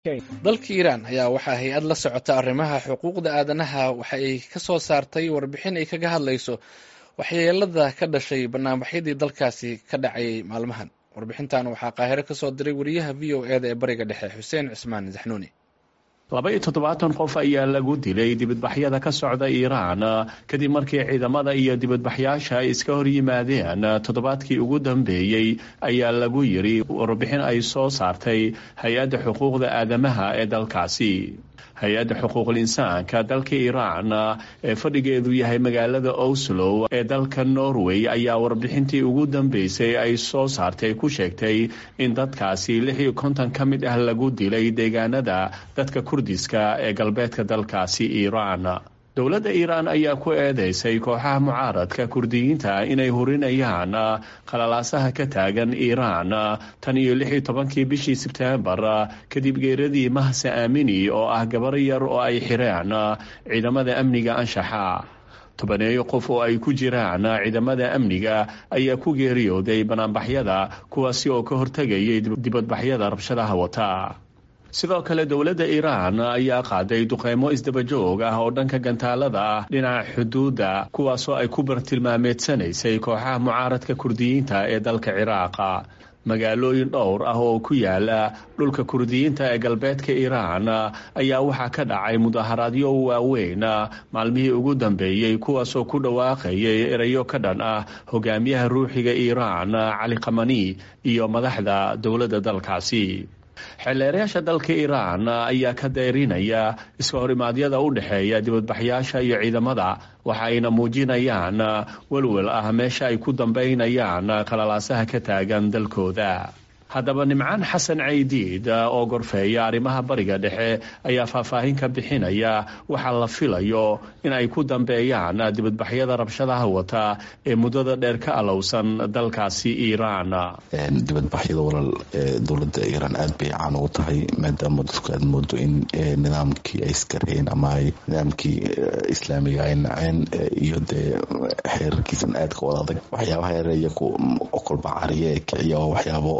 dalka iiraan ayaa waxaa hay-ad la socota arrimaha xuquuqda aadanaha waxa ay ka soo saartay warbixin ay kaga hadlayso waxyeelada ka dhashay banaanbaxyadii dalkaasi ka dhacayay maalmahan warbixintan waxaa qaahiro ka soo diray wariyaha v o eda ee bariga dhexe xuseen cismaan zaxnuuni laba iyo toddobaatan qof ayaa lagu dilay dibadbaxyada ka socda iiraan kadib markii ciidamada iyo dibadbaxyaasha ay iska hor yimaadeen toddobaadkii ugu dambeeyey ayaa lagu yiri warbixin ay soo saartay hay-adda xuquuqda aadamaha ee dalkaasi hay-adda xuquuqul insaanka dalka iiraan ee fadhigeedu yahay magaalada oslo ee dalka norway ayaa warbixintii ugu dambeysay ay soo saartay ku sheegtay in dadkaasi lix iyo konton ka mid ah lagu dilay deegaanada dadka kurdiska ee galbeedka dalkaasi iiraan dowladda iiraan ayaa ku eedeysay kooxaha mucaaradka kurdiyiinta inay hurinayaan qalalaasaha ka taagan iiraan tan iyo lix iyo tobankii bishii sebteembar kadib geeradii mahse aamini oo ah gabar yar oo ay xireen ciidamada amniga anshaxa tobaneeyo qof oo ay ku jiraan ciidamada amniga ayaa ku geeriyooday banaanbaxyada kuwaasi oo ka hortegayay dibadbaxyada rabshadaha wata sidoo kale dowladda iiraan ayaa qaaday duqeymo isdabajoog ah oo dhanka gantaalada ah dhinaca xuduudda kuwaasoo ay ku bartilmaameedsanaysay kooxaha mucaaradka kurdiyiinta ee dalka ciraaqa magaalooyin dhowr ah oo ku yaala dhulka kurdiyiinta ee galbeedka iiraan ayaa waxaa ka dhacay mudaharaadyo waaweyn maalmihii ugu dambeeyey kuwaasoo ku dhawaaqayay erayo ka dhan ah hogaamiyaha ruuxiga iiraan cali khamani iyo madaxda dowladda dalkaasi xeelleerayaasha dalka iiraan ayaa ka dayrinaya iska horimaadyada u dhexeeya dibadbaxyaasha iyo ciidamada waxa ayna muujinayaan welwel ah meesha ay ku dambaynayaan qalalaasaha ka taagan dalkooda haddaba nimcaan xasan caydiid oo gorfeeya arrimaha bariga dhexe ayaa faahfaahin ka bixinaya waxaa la filayo in ay ku dambeeyaan dibadbaxyada rabshadaha wata ee muddada dheer ka alowsan dalkaasi iiraan dibadbaxyada walal dowladda iiraan aad bay caan ugu tahay maadaama dadku aad moodo in nidaamkii ay iskareen ama ay nidaamkii islaamiga ay naceen iyo dee xeerarkiisan aadka wada adag waxyaabaha yar iyaku kolba cariya ee kiciya oo waxyaabo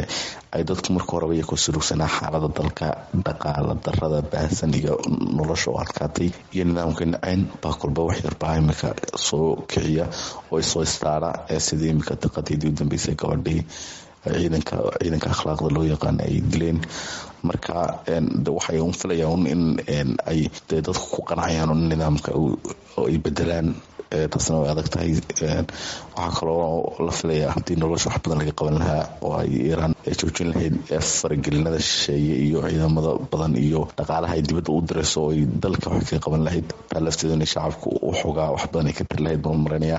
ay dadku marka horeba iyakoo surugsanaa xaalada dalka dhaqaala darada baahsan iyo nolosha oo adkaatay iyo nidaamka naceen baa kolba wax yarbaa imika soo kiciya oo isoo istaara sidii imika daqadeedii u dambeysay gabadhii ciidanka ciidanka akhlaaqda loo yaqaana ay dileen marka waxay un filayaan in ay dee dadku ku qanacayaan nidaamka ay bedelaan taasna way adag tahay waxaa kaloo la filaya haddii nolosha wax badan laga qaban lahaa oo ay iiraan joojin lahayd faragelinada shisheeye iyo ciidamada badan iyo dhaqaalaha ay dibadda u dirayso oo ay dalka wax kaga qaban lahayd baa lafteedu inay shacabku u xogaa wax badan ay ka tiri lahayd baan maranaya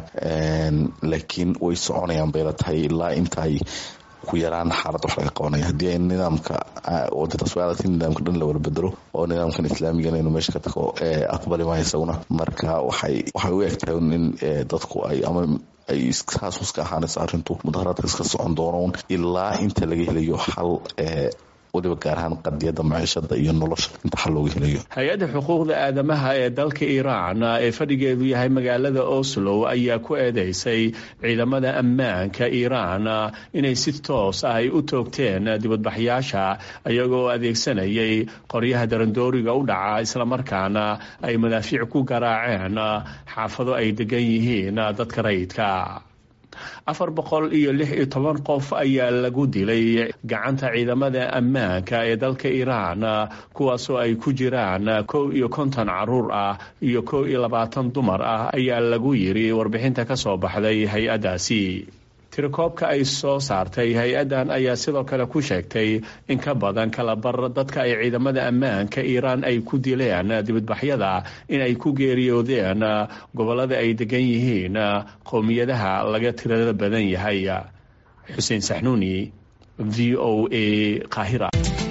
laakiin way soconayaan bayla tahay ilaa inta ay ku yaraan xaalad wax laga qabanaya haddii ay nidaamka wadadaas way adagtay nidaamka dhan la wala bedelo oo nidaamkan islaamigana inuu meesha ka tago aqbali maayo isaguna marka waxay waxay u egtahay in dadku ay ama ay haasus ka ahaanayso arrintu mudaharaadka iska socon doonoon ilaa inta laga helayo xal waliba gaar ahaan qadiyada maciishada iyo nolosha inta xal looga helayo hay-adda xuquuqda aadamaha ee dalka iiraan ee fadhigeedu yahay magaalada oslo ayaa ku eedeysay ciidamada ammaanka iiraan inay si toos ah ay u toogteen dibadbaxyaasha iyagoo adeegsanayay qoryaha darandooriga u dhaca islamarkaana ay madaafiic ku garaaceen xaafado ay degan yihiin dadka rayidka afar boqol iyo lix iyo toban qof ayaa lagu dilay gacanta ciidamada ammaanka ee dalka iiraan kuwaasoo ay ku jiraan kow iyo konton caruur ah iyo kow iyo labaatan dumar ah ayaa lagu yiri warbixinta ka soo baxday hay-addaasi tirakoobka ay soo saartay hay-addan ayaa sidoo kale ku sheegtay in ka badan kalabar dadka ay ciidamada ammaanka iiraan ay ku dileen dibadbaxyada in ay ku geeriyoodeen gobollada ay degan yihiin qowmiyadaha laga tirada badan yahay xuseen saxnuuni v o a qaahira